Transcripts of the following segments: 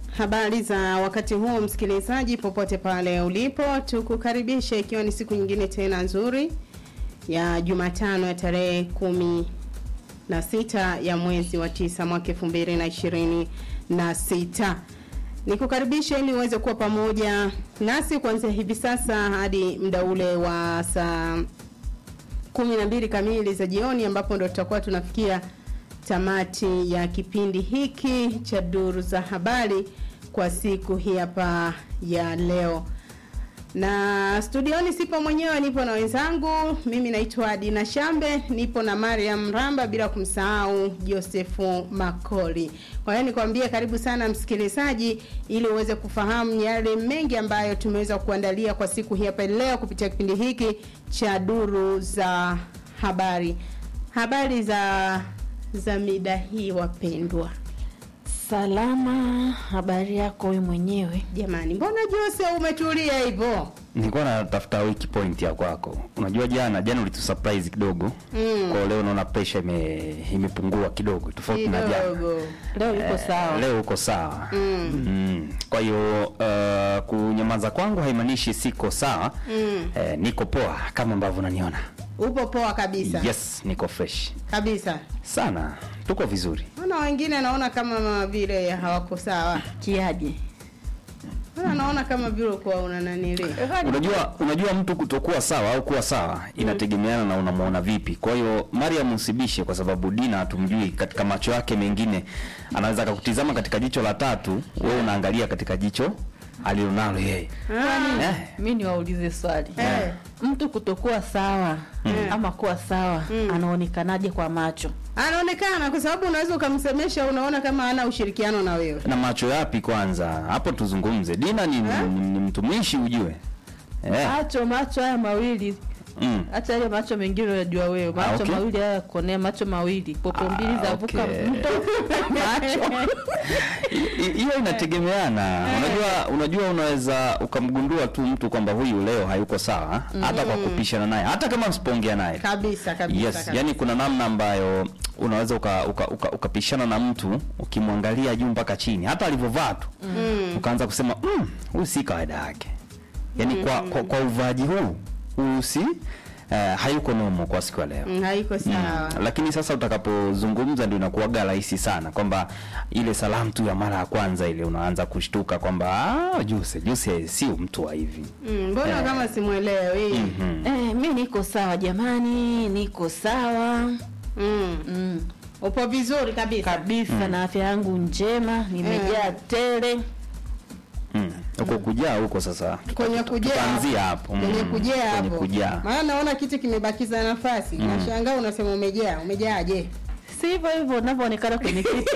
Habari za wakati huu msikilizaji, popote pale ulipo, tukukaribisha ikiwa ni siku nyingine tena nzuri ya Jumatano ya tarehe kumi na sita ya mwezi wa tisa mwaka elfu mbili na ishirini na sita. Nikukaribisha ili uweze kuwa pamoja nasi kuanzia hivi sasa hadi muda ule wa saa kumi na mbili kamili za jioni ambapo ndo tutakuwa tunafikia tamati ya kipindi hiki cha duru za habari kwa siku hii hapa ya leo. Na studioni sipo mwenyewe, nipo na wenzangu. Mimi naitwa Dina Shambe, nipo na Mariam Ramba, bila kumsahau Josefu Makoli. Kwa hiyo nikwambie karibu sana msikilizaji, ili uweze kufahamu yale mengi ambayo tumeweza kuandalia kwa siku hii hapa leo kupitia kipindi hiki cha duru za habari. Habari za za mida hii wapendwa. Salama, habari yako wewe mwenyewe? Jamani, mbona Jose umetulia hivyo? Nilikuwa natafuta wiki point ya kwako. Unajua jana jana ulitusurprise kidogo. Mm. Kwa leo naona pressure ime imepungua kidogo tofauti na jana. Kidogo. Leo yuko sawa. Leo uko sawa. Mm. Mm. Kwa hiyo uh, kunyamaza kwangu haimaanishi siko sawa. Mm. Eh, niko poa kama ambavyo unaniona. Upo poa kabisa. Yes, niko fresh. Kabisa. Sana. Tuko vizuri. Naona wengine naona kama vile hawako sawa. Kiaje? Naona naona kama vile kwa una nanili. Unajua unajua mtu kutokuwa sawa au kuwa sawa inategemeana na unamuona vipi. Kwa hiyo Mariam usibishe kwa sababu Dina hatumjui katika macho yake mengine anaweza akakutizama katika jicho la tatu, wewe unaangalia katika jicho alilonalo yeye. Ah. Eh. Mimi niwaulize swali. Eh. Mtu kutokuwa sawa ama kuwa sawa anaonekanaje kwa macho? Anaonekana kwa sababu unaweza ukamsemesha unaona kama hana ushirikiano na wewe. Na macho yapi kwanza? Hapo tuzungumze. Dina ni, Eh? ni, ni mtumishi ujue. Eh. Macho macho haya mawili Mm. hata ile macho mengine unajua wewe, macho Ah, okay. mawili haya ya kuonea, macho mawili popo Ah, mbili za vuka okay. mto macho I- i- hiyo inategemeana. Unajua, unajua unaweza ukamgundua tu mtu kwamba huyu leo hayuko sawa, hata kwa kupishana naye, hata kama msipoongea naye. Kabisa kabisa. Yes, kabisa. yani kuna namna ambayo unaweza ukapishana uka, uka, ukapishana na mtu ukimwangalia juu mpaka chini, hata alivyovaa tu ukaanza kusema "Mm, huyu si kawaida yake. Yani kwa, kwa, kwa uvaaji huu huyu si eh, hayuko nomo kwa siku ya leo. Mm, haiko sawa. Mm. Lakini sasa utakapozungumza ndio inakuwaga rahisi sana kwamba ile salamu tu ya mara ya kwanza ile unaanza kushtuka kwamba ah, Juse Juse sio mtu wa hivi. Mm, mbona kama simuelewi? Mhm. eh, mi niko sawa jamani, niko sawa Mm. mm. Upo vizuri kabisa. kabisa na afya yangu njema, nimejaa tele. Mm. Huko kujaa huko sasa. Kwenye kujaa. Tutaanzia hapo. Mm. Kwenye kujaa Kwenye hapo. kujaa. Maana naona kitu kimebakiza nafasi. Nashangaa unasema umejaa. Umejaaje? si hivyo hivyo unavyoonekana kwenye kiti.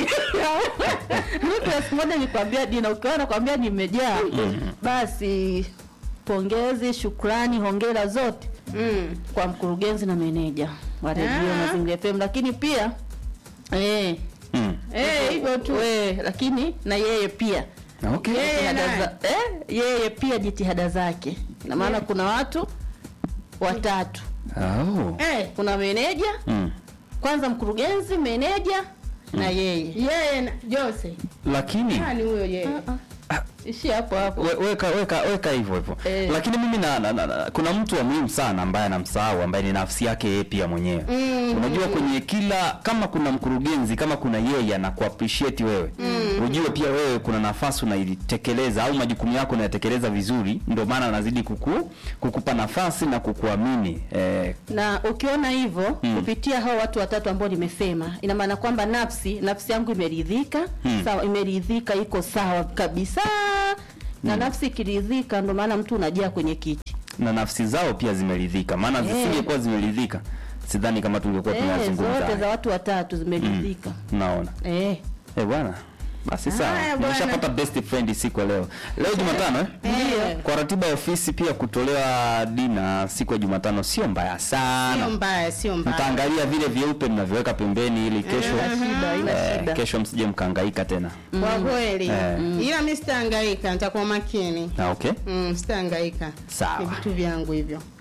Mtu elfu moja nikwambia Dina, ukiwa nakwambia nimejaa, basi pongezi, shukrani, hongera zote Mm. kwa mkurugenzi na meneja wa redio Ah. Mazingira FM, lakini pia eh, Mm. Eh, hivyo tu. we, lakini na yeye pia Okay. Yeye jitihada naye. za, eh, yeye pia jitihada zake, na maana kuna watu watatu, Oh. Eh, kuna meneja Mm. kwanza, mkurugenzi, meneja na yeye. yeye na Jose. Lakini Nani huyo yeye? Ishi hapo hapo. We- weka weka weka hivyo hivyo Eh. lakini mimi na, na, na, na kuna mtu wa muhimu sana ambaye anamsahau ambaye ni nafsi yake yeye pia mwenyewe Mm. unajua kwenye kila kama kuna mkurugenzi kama kuna yeye anakuappreciate wewe ujue pia wewe kuna nafasi unaitekeleza au majukumu yako unayatekeleza vizuri ndio maana anazidi kuku, kukupa nafasi na kukuamini eh, na ukiona hivyo Mm. kupitia hao watu watatu ambao nimesema, ina maana kwamba nafsi nafsi yangu imeridhika Mm. sawa, imeridhika, iko sawa kabisa na nafsi ikiridhika, ndio maana mtu unajaa kwenye kiti na nafsi zao pia zimeridhika maana Eh. zisingekuwa zimeridhika sidhani kama tungekuwa eh, zote za tunazungumza watu watatu zimeridhika naona eh. Eh bwana. Basi Haya, sawa. bwana. Nimeshapata best friend siku ya leo. Leo Jumatano eh? Ndio. Kwa ratiba ya ofisi pia kutolewa dina siku ya Jumatano sio mbaya Sio sana. mbaya, sio mbaya. Mtaangalia vile vyeupe mnavyoweka pembeni ili kesho Haina shida, haina eh, shida. kesho msije mkahangaika tena. Kwa kweli. Eh. Ila mimi sitahangaika, nitakuwa makini. Na okay? Mm, sitahangaika. Sawa. Ni vitu vyangu hivyo.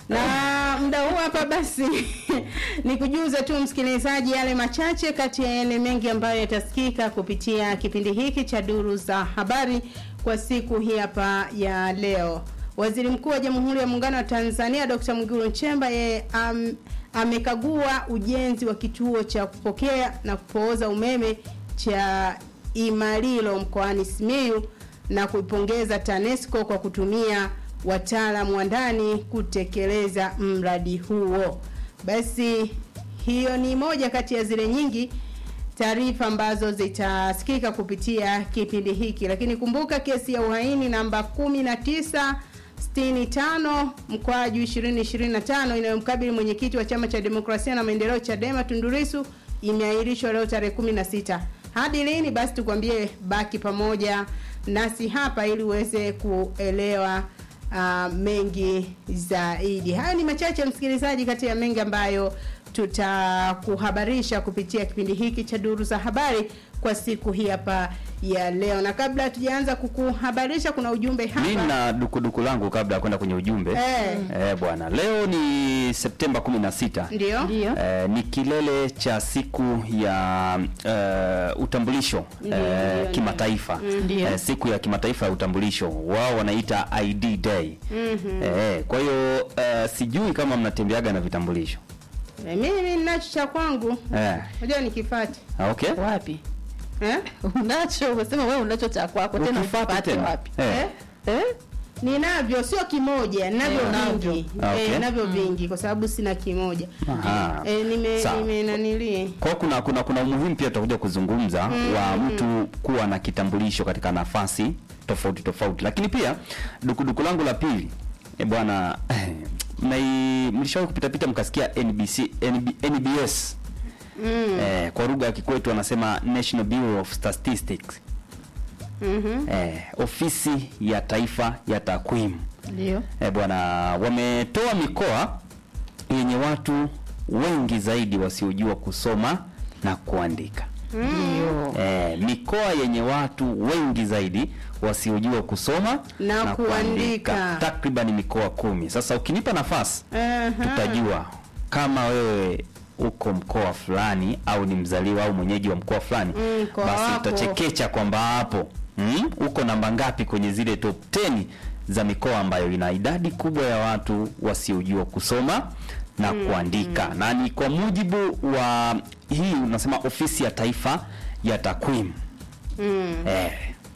na muda huu hapa basi ni kujuza tu msikilizaji yale machache kati ya yale mengi ambayo yatasikika kupitia kipindi hiki cha duru za habari kwa siku hii hapa ya leo. Waziri Mkuu wa Jamhuri ya Muungano wa Tanzania Dr. Mwigulu Nchemba yeye am, amekagua ujenzi wa kituo cha kupokea na kupooza umeme cha Imalilo mkoani Simiyu na kuipongeza TANESCO kwa kutumia wataalamu wa ndani kutekeleza mradi huo. Basi hiyo ni moja kati ya zile nyingi taarifa ambazo zitasikika kupitia kipindi hiki, lakini kumbuka kesi ya uhaini namba 19 65 mkwaju 2025 inayomkabili mwenyekiti wa chama cha demokrasia na maendeleo Chadema Tundu Lissu imeahirishwa leo tarehe 16. Hadi lini? Basi tukwambie, baki pamoja nasi hapa ili uweze kuelewa uh, mengi zaidi. Haya ni machache msikilizaji, kati ya mengi ambayo tutakuhabarisha kupitia kipindi hiki cha duru za habari kwa siku hii hapa ya leo. Na kabla hatujaanza kukuhabarisha, kuna ujumbe hapa Mimi na dukuduku langu kabla ya kwenda kwenye ujumbe. Eh. Eh, bwana, leo ni Septemba 16. ndio Ndio. Eh, ni kilele cha siku ya eh, utambulisho Ndio, eh, ndio, kimataifa Ndio. eh, siku ya kimataifa ya utambulisho wao wanaita ID Day. Eh, kwa hiyo eh, sijui kama mnatembeaga na vitambulisho Eh, mimi ninacho cha kwangu, eh, unajua nikifati ah, okay. Wapi? eh? Unacho, umesema wewe unacho cha kwako tena Ukifata upate tena. wapi? Eh. Eh? Ninavyo sio kimoja, ninavyo Eh, unavyo. vingi. Ah, okay. Eh, ninavyo vingi kwa sababu sina kimoja. Aha. Eh, nime Sawa. nime nanilie. Kwa hiyo kuna kuna kuna umuhimu pia tutakuja kuzungumza wa mtu kuwa na kitambulisho katika nafasi tofauti tofauti, lakini pia dukuduku langu la pili e bwana mnai mlishawahi kupita pita mkasikia NBC NB, NBS Mm. eh, kwa lugha ya kikwetu wanasema National Bureau of Statistics Mhm. eh, ofisi ya taifa ya takwimu Ndio. eh, bwana wametoa mikoa yenye watu wengi zaidi wasiojua kusoma na kuandika Ndio. eh, mikoa yenye watu wengi zaidi wasiojua kusoma Na kuandika. takriban mikoa kumi. Sasa ukinipa nafasi Aha. tutajua kama wewe uko mkoa fulani au ni mzaliwa au mwenyeji wa mkoa fulani Mm, mkoa basi wako. utachekecha kwamba hapo mm, uko namba ngapi kwenye zile top 10 za mikoa ambayo ina idadi kubwa ya watu wasiojua kusoma na kuandika na ni kwa mujibu wa hii unasema ofisi ya taifa ya takwimu Mm. eh,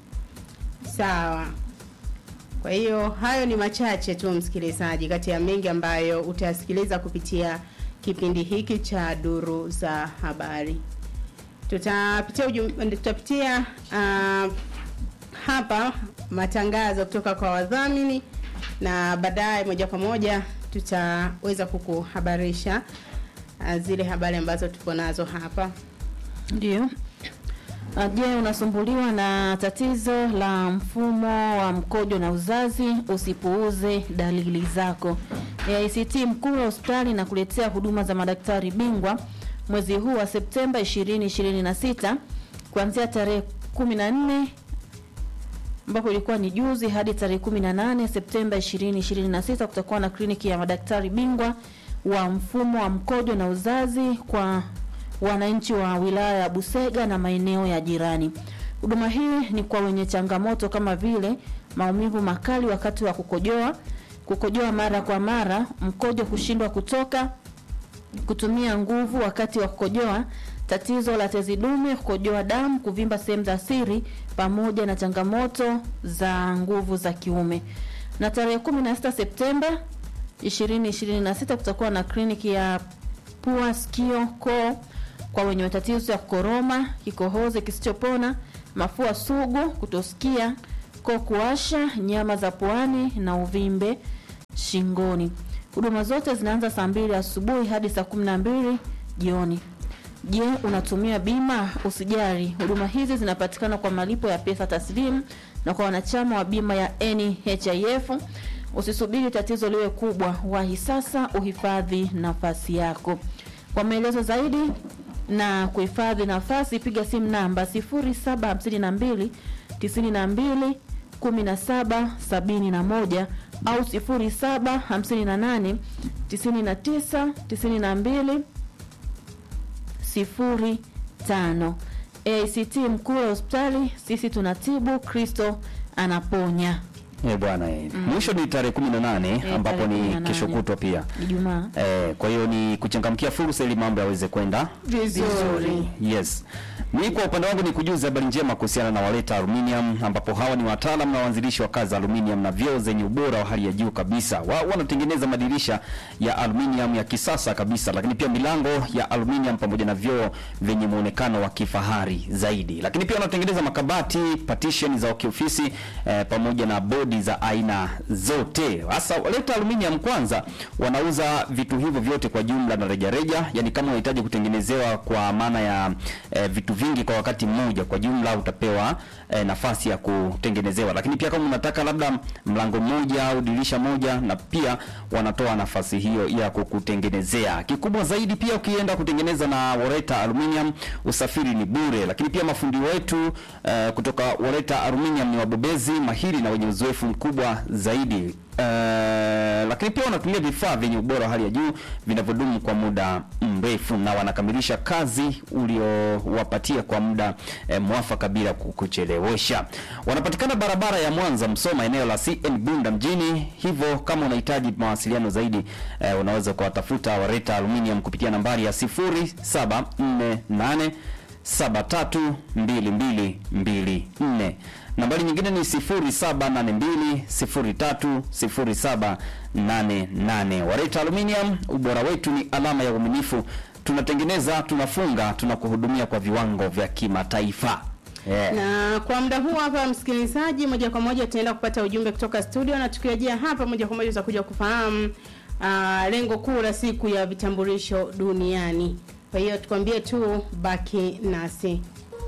Sawa. Kwa hiyo hayo ni machache tu msikilizaji, kati ya mengi ambayo utasikiliza kupitia kipindi hiki cha duru za habari. Tutapitia ujum, tutapitia uh, hapa matangazo kutoka kwa wadhamini na baadaye moja kwa moja tutaweza kukuhabarisha uh, zile habari ambazo tupo nazo hapa. Ndio. Ah, Je, unasumbuliwa na tatizo la mfumo wa mkojo na uzazi? Usipuuze dalili zako. AICT mkuu wa hospitali na kuletea huduma za madaktari bingwa mwezi huu wa Septemba 2026 kuanzia tarehe 14 ambapo ilikuwa ni juzi hadi tarehe 18 Septemba 2026 kutakuwa na kliniki ya madaktari bingwa wa mfumo wa mkojo na uzazi kwa wananchi wa wilaya ya Busega na maeneo ya jirani. Huduma hii ni kwa wenye changamoto kama vile maumivu makali wakati wa kukojoa, kukojoa mara kwa mara, mkojo kushindwa kutoka, kutumia nguvu wakati wa kukojoa, tatizo la tezi dume, kukojoa damu, kuvimba sehemu za siri, pamoja na changamoto za nguvu za kiume. Na tarehe 16 Septemba 2026 kutakuwa na kliniki ya pua, sikio, koo kwa wenye matatizo ya kukoroma, kikohozi kisichopona, mafua sugu, kutosikia, koo kuwasha, nyama za puani na uvimbe shingoni. Huduma zote zinaanza saa mbili asubuhi hadi saa kumi na mbili jioni. Je, unatumia bima? Usijali, huduma hizi zinapatikana kwa malipo ya pesa taslimu na kwa wanachama wa bima ya NHIF. Usisubiri tatizo liwe kubwa, wahi sasa uhifadhi nafasi yako. Kwa maelezo zaidi na kuhifadhi nafasi, piga simu namba 0752 92 17 71 au 0758 99 92 sifuri tano. ACT Mkuu wa hospitali, sisi tunatibu, Kristo anaponya. Eh bwana eh. Mwisho ni tarehe 18 Eh, ambapo tarehe ni 18. kesho kutwa pia. Ijumaa. Eh, kwa hiyo ni kuchangamkia fursa ili mambo yaweze kwenda Vizuri. Yes. Mimi kwa upande wangu ni kujuza habari njema kuhusiana na Waleta Aluminium ambapo hawa ni wataalamu na waanzilishi wa kazi za aluminium na vyoo zenye ubora wa hali ya juu kabisa. Wao wanatengeneza madirisha ya aluminium ya kisasa kabisa, lakini pia milango ya aluminium pamoja na vyoo vyenye muonekano wa kifahari zaidi. Lakini pia wanatengeneza makabati, partition za kiofisi eh, pamoja na bodi za aina zote. Sasa Waleta Aluminium kwanza wanauza vitu hivyo vyote kwa jumla na rejareja, yani kama unahitaji kutengenezewa kwa maana ya eh, vitu vingi kwa wakati mmoja, kwa jumla utapewa eh, nafasi ya kutengenezewa. Lakini pia kama unataka labda mlango mmoja au dirisha moja, na pia wanatoa nafasi hiyo ya kukutengenezea. Kikubwa zaidi pia ukienda kutengeneza na Waleta Aluminium, usafiri ni bure. Lakini pia mafundi wetu eh, kutoka Waleta Aluminium ni wabobezi mahiri na wenye uzoefu mkubwa zaidi. Uh, lakini pia wanatumia vifaa vyenye ubora wa hali ya juu vinavyodumu kwa muda mrefu na wanakamilisha kazi uliowapatia kwa muda eh, mwafaka bila ku- kuchelewesha. Wanapatikana barabara ya Mwanza Msoma, eneo la CN Bunda mjini. Hivyo kama unahitaji mawasiliano zaidi eh, unaweza kuwatafuta Wareta Aluminium kupitia nambari ya 0748 732224. Nambari nyingine ni 0782030788. Wareta Aluminium, ubora wetu ni alama ya uaminifu. Tunatengeneza, tunafunga, tunakuhudumia kwa viwango vya kimataifa. Yeah. Na kwa muda huu hapa, msikilizaji, moja kwa moja tutaenda kupata ujumbe kutoka studio, na tukirejea hapa moja kwa moja tutakuja kufahamu uh, lengo kuu la siku ya vitambulisho duniani. Kwa hiyo tukwambie tu baki nasi.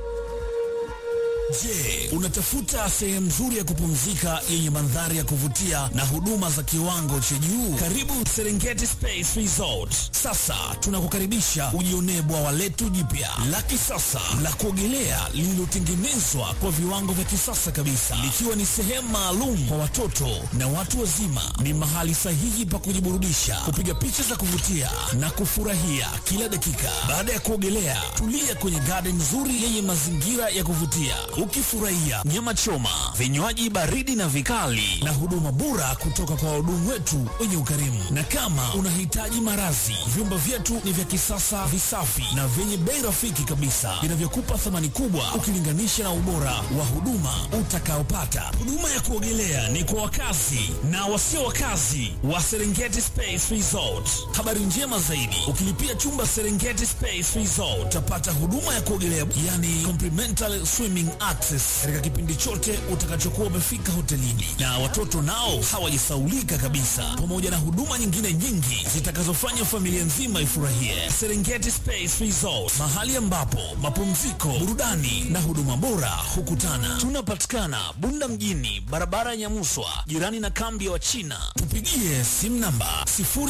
Je, unatafuta sehemu nzuri ya kupumzika yenye mandhari ya kuvutia na huduma za kiwango cha juu? Karibu Serengeti Space Resort. Sasa tunakukaribisha ujionee bwawa letu jipya la kisasa la kuogelea lililotengenezwa kwa viwango vya kisasa kabisa, likiwa ni sehemu maalum kwa watoto na watu wazima. Ni mahali sahihi pa kujiburudisha, kupiga picha za kuvutia na kufurahia kila dakika. Baada ya kuogelea, tulia kwenye garden nzuri yenye mazingira ya kuvutia, ukifurahia nyama choma, vinywaji baridi na vikali, na huduma bora kutoka kwa wahudumu wetu wenye ukarimu. Na kama unahitaji marazi, vyumba vyetu ni vya kisasa, visafi na vyenye bei rafiki kabisa, vinavyokupa thamani kubwa ukilinganisha na ubora wa huduma utakaopata. Huduma ya kuogelea ni kwa wakazi na wasio wakazi wa Serengeti Space Resort. Habari njema zaidi, ukilipia chumba Serengeti Space Resort utapata huduma ya kuogelea, yani complimentary swimming access, katika kipindi chote utakachokuwa umefika hotelini, na watoto nao hawajisaulika kabisa, pamoja na huduma nyingine nyingi zitakazofanya familia nzima ifurahie. Serengeti Space Resort, mahali ambapo mapumziko, burudani na huduma bora hukutana. Tunapatikana Bunda mjini, barabara ya Nyamuswa, jirani na kambi ya Wachina. Tupigie simu namba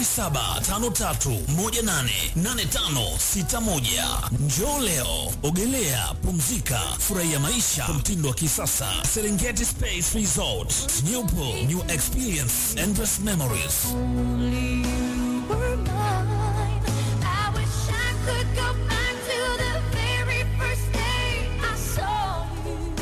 0753188561. Njoo leo, ogelea, pumzika, furahia maisha kwa mtindo wa kisasa. Serengeti Space Resort, new pool, new experience, endless memories. Only you were mine. I wish I could go back to the very first day I saw you.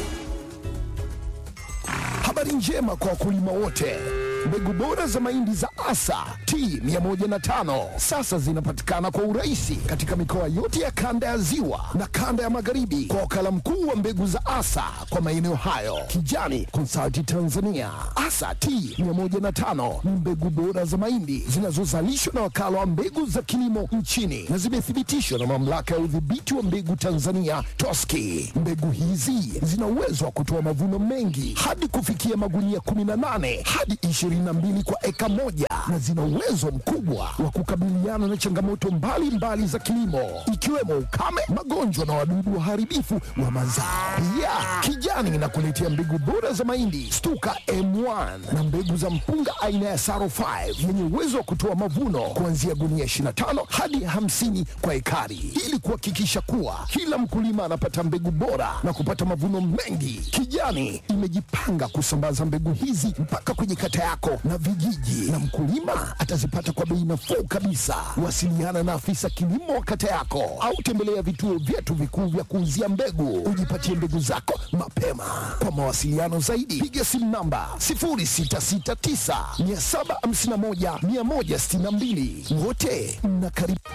Habari njema kwa wakulima wote. Mbegu bora za mahindi za Asa T105 sasa zinapatikana kwa urahisi katika mikoa yote ya kanda ya Ziwa na kanda ya Magharibi kwa wakala mkuu wa mbegu za Asa kwa maeneo hayo, Kijani Consulting Tanzania. Asa T105 ni mbegu bora za mahindi zinazozalishwa na wakala wa mbegu za kilimo nchini na zimethibitishwa na mamlaka ya udhibiti wa mbegu Tanzania TOSCI. Mbegu hizi zina uwezo wa kutoa mavuno mengi hadi kufikia magunia 18 hadi 22 kwa eka moja na zina uwezo mkubwa wa kukabiliana na changamoto mbalimbali mbali za kilimo ikiwemo ukame, magonjwa na wadudu waharibifu wa mazao. Pia Kijani inakuletea mbegu bora za mahindi Stuka M1 na mbegu za mpunga aina ya Saro 5 yenye uwezo wa kutoa mavuno kuanzia gunia 25 hadi 50 kwa ekari ili kuhakikisha kuwa kila mkulima anapata mbegu bora na kupata mavuno mengi. Kijani imejipanga kusambaza mbegu hizi mpaka kwenye kata yako yako na vijiji, na mkulima atazipata kwa bei nafuu kabisa. Wasiliana na afisa kilimo wa kata yako au tembelea vituo vyetu vikuu vya kuuzia mbegu, ujipatie mbegu zako mapema. Kwa mawasiliano zaidi, piga simu namba 0669 751 162. Wote mnakaribishwa.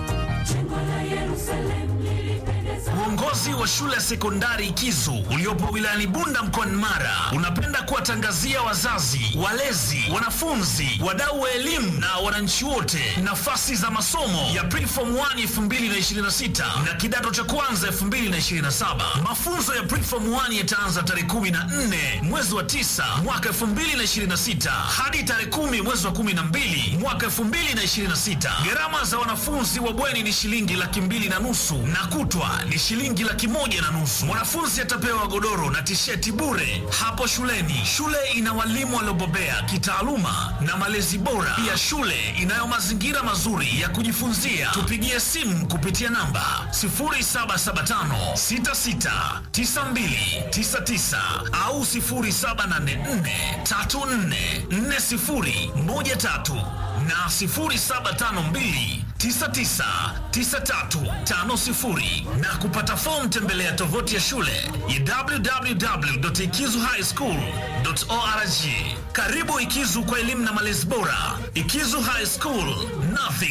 Uongozi wa shule ya sekondari Kizu uliopo wilayani Bunda mkoani Mara unapenda kuwatangazia wazazi, walezi, wanafunzi, wadau wa elimu na wananchi wote nafasi za masomo ya Preform 1 2026 na kidato cha kwanza 2027. Mafunzo ya Preform 1 yataanza tarehe 14 mwezi wa 9 mwaka 2026 hadi tarehe 10 mwezi wa 12 mwaka 2026. Gharama za wanafunzi wa bweni ni shilingi laki mbili na nusu na kutwa ni shilingi laki moja na nusu. Mwanafunzi atapewa godoro na tisheti bure hapo shuleni. Shule ina walimu waliobobea kitaaluma na malezi bora. Pia shule inayo mazingira mazuri ya kujifunzia. Tupigie simu kupitia namba 0775 66 92 99 au 0784 34 40 13 na 0752 999350 na kupata fomu tembelea tovuti ya shule ya www.ikizuhighschool.org. Karibu Ikizu kwa elimu na malezi bora. Ikizu High School, nothing